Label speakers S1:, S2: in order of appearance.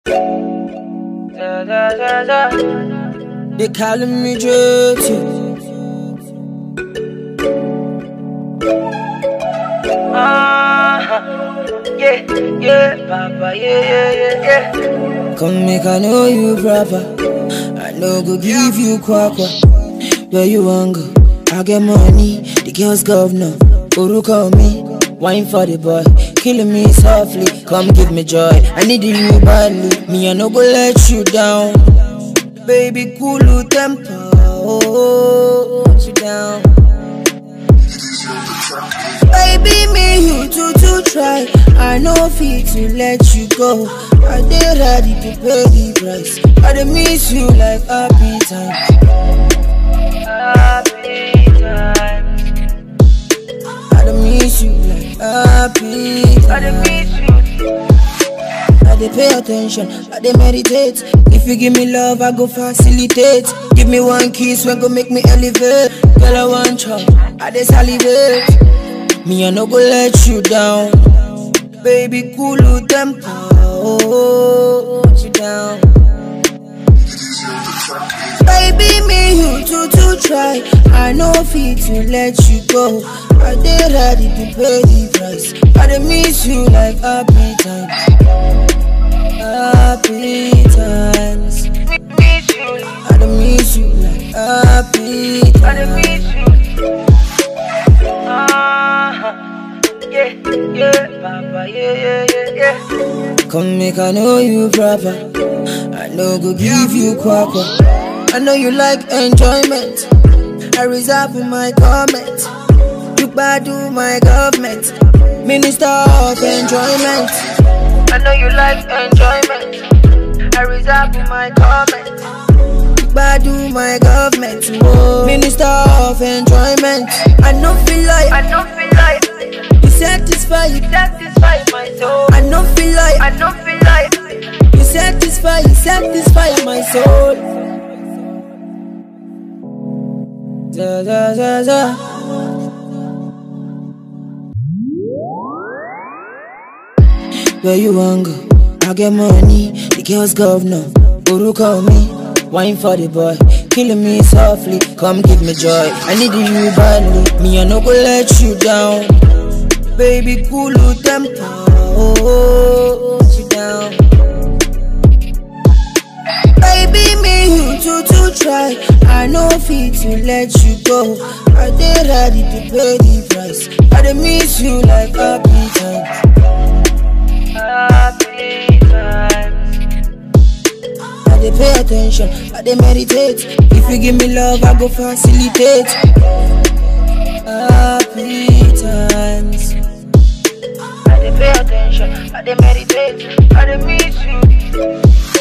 S1: Da, da, da, da.
S2: They calling me dirty.
S1: Ah, yeah, yeah, Papa, yeah, yeah, yeah, yeah.
S2: Come make I know you proper. I no go give you kwakwa. Where you want go? I get money. The girls governor. Uru call me. Wine for the boy. Killing me softly. Come give me joy. I need you badly. Me I no go let you down. Baby, cool temper. Oh, put you down. Baby, me you too to try. I know fit to let you go. I dey ready to pay the price. I dey miss you like happy time.
S1: Happy times.
S2: I dey miss you like happy
S1: I dey
S2: time.
S1: miss you.
S2: I dey pay attention. I dey meditate. If you give me love, I go facilitate. Give me one kiss, when go make me elevate. Girl, I want chop. I dey salivate. Me, I no go let you down. Baby, cool temper. Oh, put you down. Baby, me you too to try. I know fit to let you go. I dey ready to pay the price. I dey miss you like happy times. Happy times.
S1: Miss you.
S2: I dey miss you like happy
S1: I dey
S2: times.
S1: miss you. Ah, yeah, yeah, Papa, yeah, yeah, yeah, yeah.
S2: Come make I know you proper. I no go give you kwakwa. I know you like enjoyment. I reserve in my comment. You do my government. Minister of enjoyment.
S1: I know you like enjoyment. I reserve in my comment.
S2: You do my government. Whoa. Minister of enjoyment. I no feel like
S1: I don't feel like
S2: you satisfy. You
S1: satisfy my soul.
S2: I no feel like
S1: I don't feel like
S2: you satisfy. You satisfy my soul. Da, da, da, da. Where you want go? I get money, the girls governor. Uru call me, wine for the boy. Killing me softly, come give me joy. I need you badly, me I no go let you down. Baby, cool temper, oh, put you down. Baby, me you too to try. I know fit to let you go. I dey ready to pay the price. I dey miss you like happy times.
S1: happy times.
S2: I dey pay attention, I dey meditate. If you give me love, I go facilitate. Happy times.
S1: I dey pay attention. I dey meditate. I dey miss you.